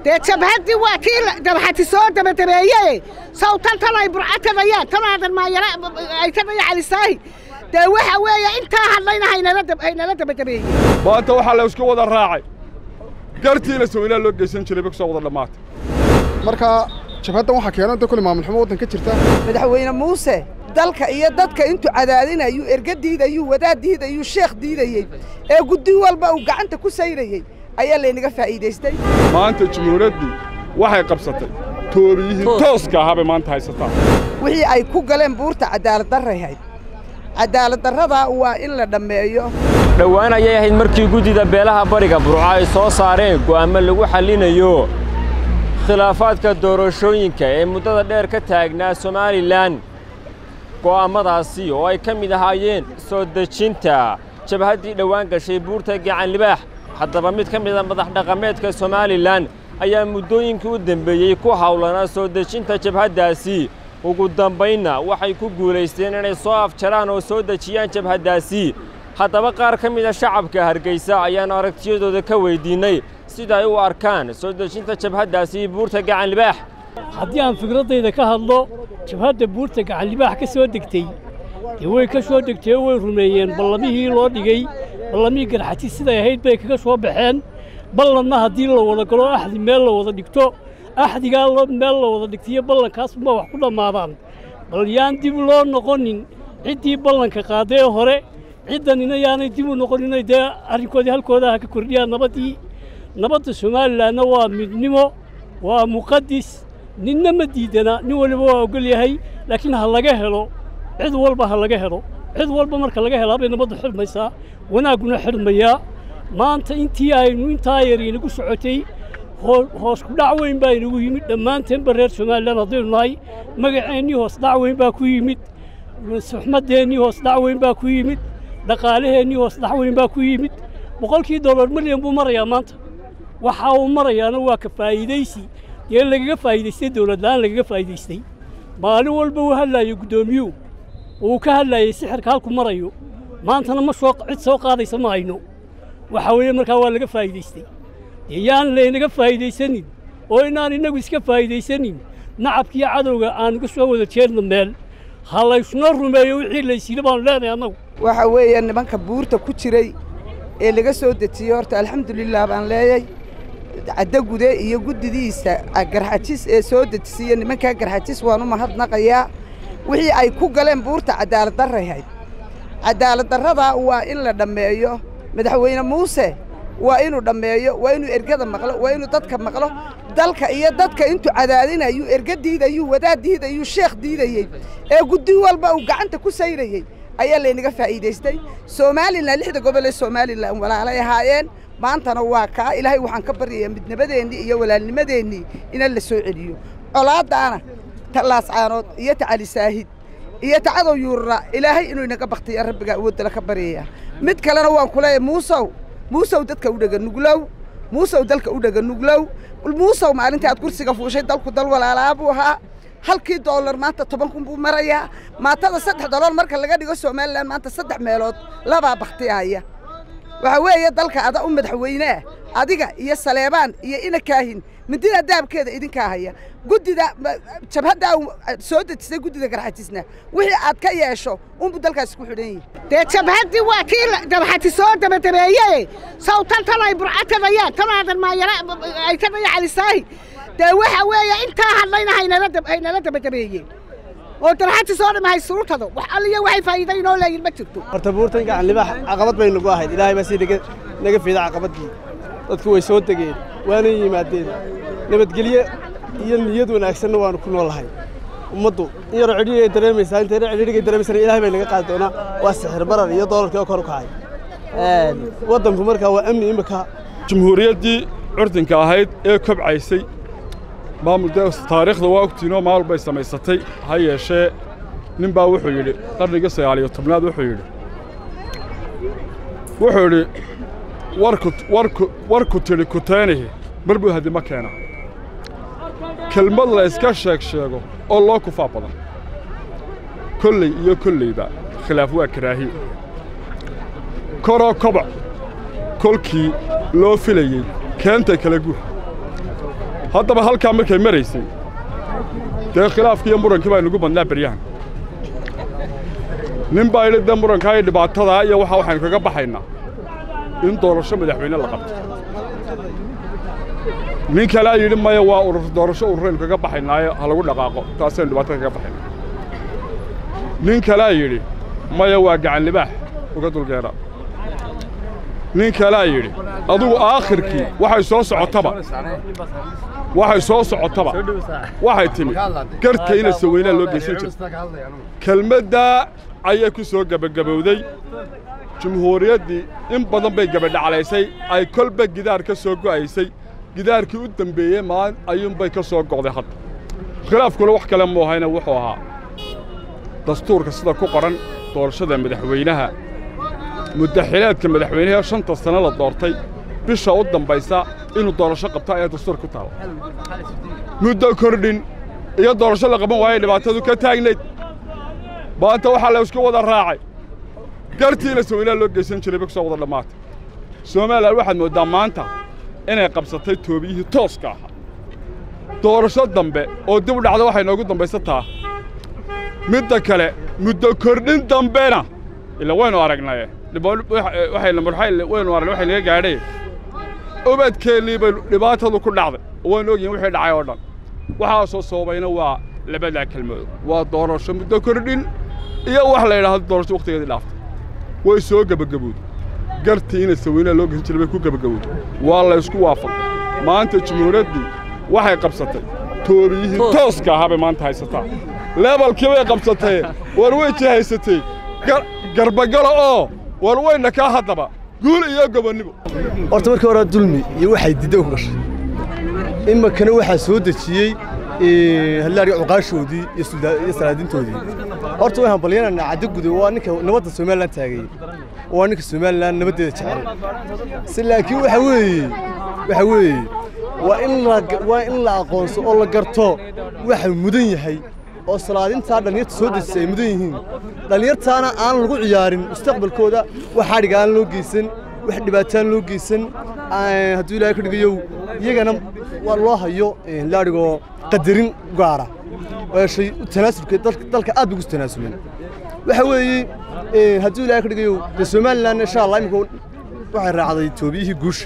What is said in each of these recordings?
dee jabhaddii waa kii dabxati soo dabadabeeye sawtan tan ay burcatadayaan tanaadan maayara ay ka dayacalisaahi dee waxa weeye intaa hadlayna haynala dabadabeeye maanta waxaa la isku wada raacay gartiina sawinaa loo geysan jiray bay ku soo wada dhammaatay marka jabhaddan waxaa keena inta kule maamul xumo waddan ka jirta madaxweyne muuse dalka iyo dadka intuu cadaadinayuu erga diidayuu wadaad diidayuu sheekh diidayey ee guddi walba uu gacanta ku sayrayey ayaa laynaga faa'iidaystay maanta jumhuuraddii waxay qabsatay toobiyihii tooska ahaa bay maanta haysataa wixii ay ku galeen buurta cadaaladdarray hayd cadaaladdarradaa waa in la dhammeeyo dhowaan ayay ahayd markii guddida beelaha bariga burco ay soo saareen go'aamo lagu xallinayo khilaafaadka doorashooyinka ee muddada dheer ka taagnaa somalilan go'aammadaasi oo ay ka mid ahaayeen soo dejinta jabhaddii dhowaan gashay buurta gacanlibaax haddaba mid ka mida madax dhaqameedka somalilan ayaa muddooyinkii u dembeeyey ku hawlanaa soo dejinta jabhaddaasi ugu dambaynna waxay ku guulaysteen inay soo afjaraan oo soo dejiyaan jabhaddaasi haddaba qaar ka mida shacabka hargaysa ayaannu aragtiyadooda ka weyddiinnay sida ay u arkaan soo dejinta jabhaddaasi buurta gacanlibaax haddii aan fikraddayda ka hadlo jabhadda buurta gacanlibaax ka soo degtay dee way ka soo degtay oo way rumeeyeen ballamihii loo dhigay ballamihii garxati siday ahayd bay kaga soo baxeen ballanna haddii la wada galo axdi meel la wada dhigto axdigaa meel la wada dhigtiyo ballankaasuma wax ku dhammaadaan bal yaan dib loo noqonin ciddii ballanka qaadee hore ciddanina yaanay dib u noqoninay dee arrinkoodii halkooda ha ka kordhiyaan nabaddii nabadda somalilanna waa midnimo waa muqadis ninna ma diidana nin waliba waa ogol yahay laakiin ha laga helo cid walba ha laga helo cid walba marka laga helaa bay nabaddu xidhmaysaa wanaagguna xidhmayaa maanta intii aynu intaa yar inagu socotay hoos ku dhac weyn baa inagu yimid dhammaanteenba reer somalilan haddaynu nahay magaceennii hoos dhac weyn baa ku yimid suxmadeennii hoos dhac weyn baa ku yimid dhaqaalaheennii hoos dhac weyn baa ku yimid boqolkii dollar milyan buu marayaa maanta waxa uu marayaana waa ka faa'iidaysi dee lagaga faa'iidaystay dowladla'aan lagaga faa'iidaystay maalin walba uu hadlaayo guddoomiyuhu uu ka hadlaayey sixirka halku marayo maantana ma soo cid soo qaadaysa ma hayno waxa weeye markaa waa laga faa'iidaystay dee yaan laynaga faa'iidaysanin oo inaan innagu iska faa'iidaysanin nacabkiiyo cadowga aan uga soo wada jeedno meel ha laysnoo rumeeyo wixii laysiila baanu leenahay annagu waxa weeye nimanka buurta ku jiray ee laga soo dejiyey horta alxamdulilah baan leeyay caddagude iyo guddidiisa garxajis ee soo dejisiiya nimankaa garxajis waan u mahadnaqayaa wixii ay ku galeen buurta cadaaladdarray hayd cadaaladdarradaa waa in la dhammeeyo madaxweyne muuse waa inuu dhammeeyo waa inuu ergada maqlo waa inuu dadka maqlo dalka iyo dadka intuu cadaadinayuu erga diidayuu wadaad diidayuu sheekh diidayey ee guddi walba uu gacanta ku sayrayey ayaa laynaga faa'iidaystay somalilan lixda gobol ee somalilan walaalay ahaayeen maantana waa kaa ilaahay waxaan ka baryayaa midnimadeennii iyo walaalnimadeennii ina la soo celiyo colaaddaana ta laascaanood iyo ta cali saahid iyo ta cadow yuurra ilaahay inuu inaga baktiya rabbiga awooddala ka baryayaa mid kalena waan ku leeyahay muusow muusow dadka u dhega nuglow muusow dalka u dhega nuglow muusow maalintii aad kursiga fuushay dalku dal walaalaa buu ahaa halkii doolar maanta toban kun buu marayaa maatada saddex dolool marka laga dhigo somalilan maanta saddex meelood labaa baktiyahaya waxaa weeye dalka ada u madaxweyneah adiga iyo saleebaan iyo ina kaahin midina daabkeeda idinkaa haya guddida jabhaddaa soo dejisay guddida garxajisna wixii aad ka yeesho unbuu dalkaasi ku xidhan yihi dee jabhaddii waa kii dabxati soo dabadabeeye sawtan tan ay burcatadayaan tanaadan maayara ay ka dayacalisaahi dee waxa weeye intaa hadlayna haynala dabadabeeye oo darxati soo dhamahay surutado wax alliya waxay faa'iida inoo leeyihin ma jirto horta buurtan gacanlibaax caqabad bay nagu ahayd ilaahay baa si naga fiida caqabaddii dadku way soo degeen waana yimaadeen nabadgelye iyo niyad wanaagsanna waanu ku noolahay ummaddu in yaroo cidhiigay dareemaysaa inta yaro cidhiigay dareemaysana ilaahay bay naga qaadi doonaa waa sixir barar iyo doolarkii oo kor u kacay waddanku markaa waa amni imika jumhuuriyaddii curdinka ahayd ee kobcaysay maamul taariikhda waa ogtiinoo maamul bay samaysatay ha yeeshee nin baa wuxuu yidhi qarnigii sagaaliyo tobnaad wuxuu yidhi wuxuu yidhi warku tidhi kutaynihi mar buu hadima keena kelmad la iska sheeg sheego oo loo kufaa badan kolley iyo kolleyba khilaaf waa karaahiye koroo kobac kolkii loo filayey keentay kala guur haddaba halkaa markay maraysay dee khilaafkii iyo murankii baa inugu badnaa beryahan nin baa yidhi dee murankaa iyo dhibaatadaa iyo waxa waxaynu kaga baxaynaa in doorasho madaxweyne la qabto nin kalea yidhi maya waa urur doorasho ururaynu kaga baxaynaayo ha lagu dhaqaaqo taasaynu dhibaatada kaga baxaynaa nin kalea yidhi maya waa gacan libaax uga dulgeera nin kalea yidhi adugu aakhirkii waxay soo socotaba waxay soo socotaba waxay timid garhka ina saweynaa loo geysan jira kelmaddaa ayay ku soo gebagabowday jumhuuriyaddii in badan bay gebadhaclaysay ay kolba gidaar ka soo go'aysay gidaarkii u dembeeyey maalin ayuunbay ka soo go'day hadda khilaafkuna wax kale muu ahayna wuxuu ahaa dastuurka sida ku qoran doorashada madaxweynaha muddaxileedka madaxweynaha shanta sano la doortay bisha u dambaysa inuu doorasho qabto ayaa dastuur ku taala muddo kordhin iyo doorasho la qaban waayay dhibaatadu ka taagnayd maanta waxaa la isku wada raacay gartiina saweynaa loo geysan jiray bay ku soo wada dhammaatay somalilan waxaad mooddaa maanta inay qabsatay toobiyihii tooska ahaa doorasho dambe oo dib u dhacda waxay noogu dambaysataa midda kale muddo kordhin dambena ila waynu aragnaye waxayna waynu aragnay waxay naga gaadhay ubadkeennii bay dhibaatadu ku dhacday waynu ogyihin wixii dhacay oo dhan waxaasoo sababayna waa labadaa kelmadood waa doorasho muddo kordhin iyo wax la yidhaahdo doorasho wakhtigeedii dhaaftay way soo gebagabowday gartii ina saweynaa loo geysan jiray bay ku gebagabowday waa la ysku waafaqay maanta jumhuuriyaddii waxay qabsatay toobiyihii tooska ahaa bay maanta haysataa leebalkii bay qabsatee war way jihaysatay garbagalo oo war wayna kaa haddaba guul iyo gobonnimo horta markii hore dulmi iyo waxay didda ku gashay iminkana waxaa soo dejiyey hallaariga cuqaashoodii iyo salaadintoodii horta way hambalyananaa caddo gude waa ninka nabadda somalilan taagayey waa ninka somalilan nabaddeeda jecel si laakiin waxa weeye waxa weeye waa in la waa in la aqoonso oo la garto waxa mudan yahay oo salaadintaa dhallinyarta soo dejisay ay mudan yihiin dhallinyartaana aan lagu ciyaarin mustaqbalkooda wax xadhiga aan loo geysan wax dhibaataan loo geysan hadduu ilaahay ka dhigayow iyagana waa loo hayo laadhigoo qadarin gaara shay tanaasulka dalka aad bay ugu tanaasuleen waxa weeye hadduu ilaahay ka dhigayow dee somalilan insha allah imika waxay raacday toobiyihii guusha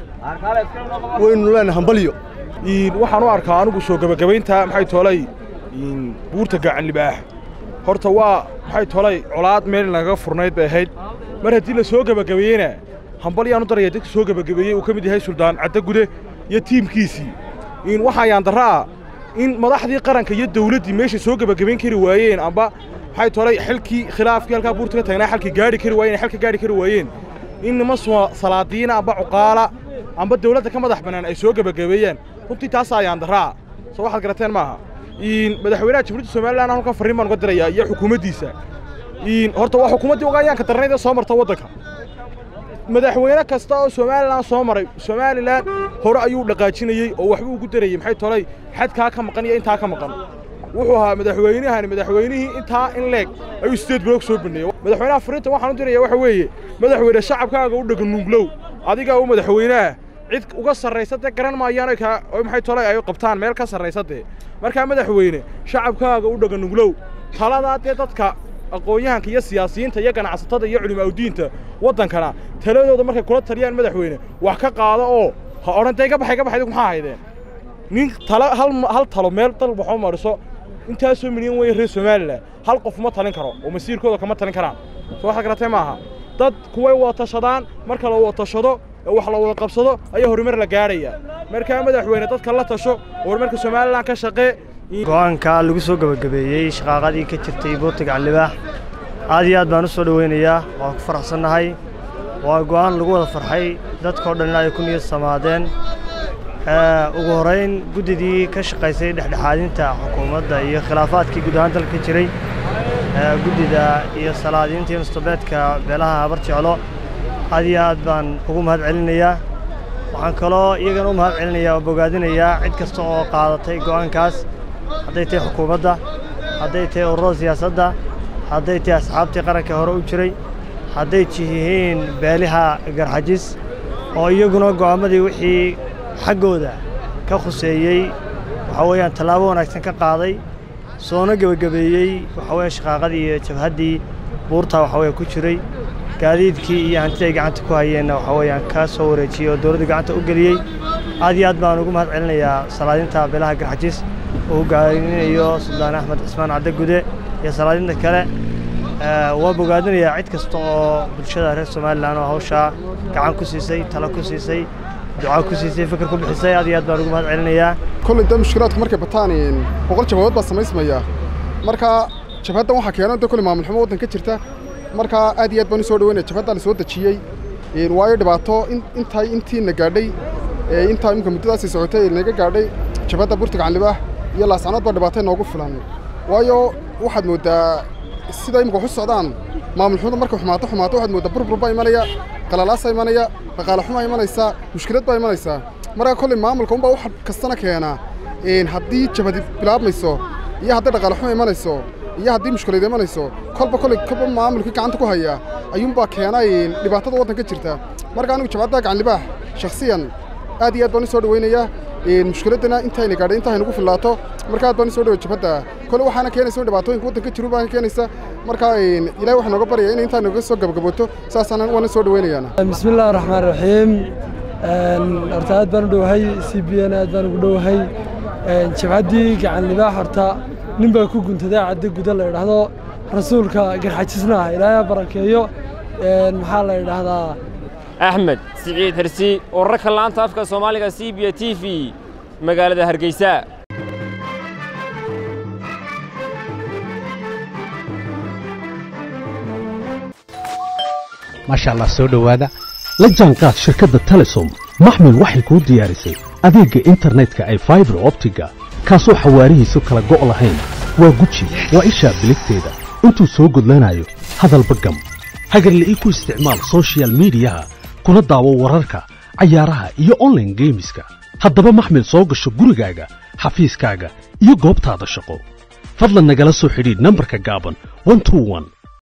waynu leenahay hambalyo waxaan u arkaa anigu soo gebagabaynta maxay toolay buurta gacan libaax horta waa maxay tolay colaad meel nagaga furnayd bay ahayd mar haddii la soo gebagabeeyeyna hambalyaan u daraya dadka soo gebagabeeyey uu ka mid yahay suldaan caddagude iyo tiimkiisii waxaa yaandarra ah in madaxdii qaranka iyo dawladdii meesha soo gebagabayn kari waayeen amba maxay tolay xilkii khilaafkii halkaa buurta ka taagnaa xalkii gaadhi kari waayeen xalka gaadhi kari waayeen in nima salaadiina amba cuqaala amba dawladda ka madax bannaan ay soo gebagabeeyaan runtii taasaa yaandarraa soo waxaad garateen maaha madaxweynaha jamhuuriyadda somalilan halkan farriin baan uga dirayaa iyo xukuumaddiisa horta waa xukuumaddii ugayaanka darnayd ee soo marta waddanka madaxweyne kasta oo somalilan soo maray somalilan hore ayuu dhaqaajinayey oo waxbuu ugu darayey maxay tolay xadkaa ka maqan iyo intaa ka maqan wuxuu ahaa madaxweynahani madaxweynihii intaa in leeg ayuu sideed biloog soo baneeyey madaxweynaha farriinta waxaan u diraya waxa weeye madaxweyne shacabkaaga u dhaganuglow adigaa u madaxweynaha cid uga sarraysa dee garan maayaan oo maxay tolay ay qabtaan meel ka sarraysa dee markaa madaxweyne shacabkaaga u dhaganuglow taladaa dee dadka aqoon-yahanka iyo siyaasiyiinta iyo ganacsatada iyo culimaaudiinta waddankana taladooda markay kula taliyaan madaxweyne wax ka qaada oo ha odhan dee ga baxay ga baxay maxaa haydeen nin tala hal hal talo meel dal waxoo mariso intaasoo milyan weeye reer somalilan hal qof ma talin karo oo masiirkooda kama talin karaan soo waxaad garatee maaha dad kuway wada tashadaan marka la wada tashado ee wax la wada qabsado ayaa horumar la gaadhaya markaa madaxweyne dadka la tasho horumarka somalilan ka shaqee go'aanka lagu soo gebagabeeyey shaqaaqadii ka jirtay buurta gacanlibaax aad iyo aad baan u soo dhowaynayaa waan ku faraxsannahay waa go'aan lagu wada farxay dadkao dhan ay ku niyad samaadeen ugu horrayn guddidii ka shaqaysay dhexdhexaadinta xukuumadda iyo khilaafaadkii guud ahaan dalka jiray guddida iyo salaadiintii mustabeedka beelaha habar jeclo aad iyo aad baan ugu mahad celinayaa waxaan kaloo iyagana u mahad celinayaa oo bogaadinayaa cid kasta oo qaadatay go'aankaas hadday tahay xukuumadda hadday tahay ururada siyaasadda hadday tahay asxaabtii qaranka hore u jiray hadday yihiin beeliha garxajis oo iyaguna go'aammadii wixii xaggooda ka khuseeyey waxa weeyaan tallaabo wanaagsan ka qaaday soona gebagabeeyey waxa weeye shaqaaqadii iyo jabhaddii buurta waxa weeye ku jiray gaadiidkii iyo hantida ay gacanta ku hayeenna waxa weeyaan ka soo wareejiyey oo dowladda gacanta u geliyey aad iyo aad baan ugu mahad celinayaa salaadinta beelaha garxajis uu hogaaminayo suldaan axmed cismaan cadde gude iyo salaadinta kale waa bogaadinayaa cid kasta oo bulshada reer somalilan oo hawshaa gacan ku siisay talo ku siisay ducaa ku siisay fikir ku bixisay aad iyo aad baan ugu mahad celinayaa kolley dee mushkilaadku markay bataan boqol jabhadood baa samaysmaya marka jabhaddan waxaa keena dee kolley maamul xumo waddan ka jirta marka aad iyo aad baan u soo dhaweynaya jabhaddaa la soo dejiyey waayo dhibaato intay intiina gaadhay intaa imika muddadaasii socotay naga gaadhay jabhadda burta gacanlibaah iyo laascanood baa dhibaatay noogu filan waayo waxaad mooddaa sida imika waxu socdaan maamul xumada markay xumaato xumaato waxaad mooddaa burbur baa imanaya qalalaasa imanaya dhaqaale xumaa imanaysaa mushkilad baa imanaysaa marka kolley maamulka unbaa wax kastana keena haddii jabhadi bilaabmayso iyo haddii dhaqaale xuma imanayso iyo haddii mushkilad imanayso kolba kolley kolba maamulkii gacanta ku haya ayuunbaa keena dhibaatada waddanka jirta marka anigu jabhadda gacanlibaax shakhsiyan aad iyo aad baan u soo dhaweynayaa mushkiladdana intayna gaadhay intaa haynagu fillaato marka aad baan u soo dhaway jabhadda kole waxaana keenaysa in dhibaatooyinka waddanka jiru baana keenaysa marka ilahay waxaa nooga baryaya in intaa nooga soo gabagabooto saasaan waana soo dhaweynayaana bismi illahi raxmaan raxiim horta aad baan u dhowahay c b n aad baan ugu dhowahay jabhaddii gacan libaax horta nin baa ku guntaday cadde guda la idhaahdo rasuulka garxajisna ah ilaahay barakeeyo maxaa la idhaahdaa axmed siciid xirsi wararka laanta afka soomaaliga c b t v magaalada hargeysa maasha allah soo dhowaada la jaanqaad shirkadda telesom maxmil waxay kuu diyaarisay adeegga internetka ay faibar optiga kaasoo xawaarihiisu kala go' lahayn waa guji waa ishaa biligteeda intuu soo gudlanayo hadalba gam hagarla'ii ku isticmaal sochial midiyaha kuna daawo wararka cayaaraha iyo onlaine geemiska haddaba maxmil soo gasho gurigaaga xafiiskaaga iyo goobtaada shaqo fadlan nagala soo xidhiidh nambarka gaaban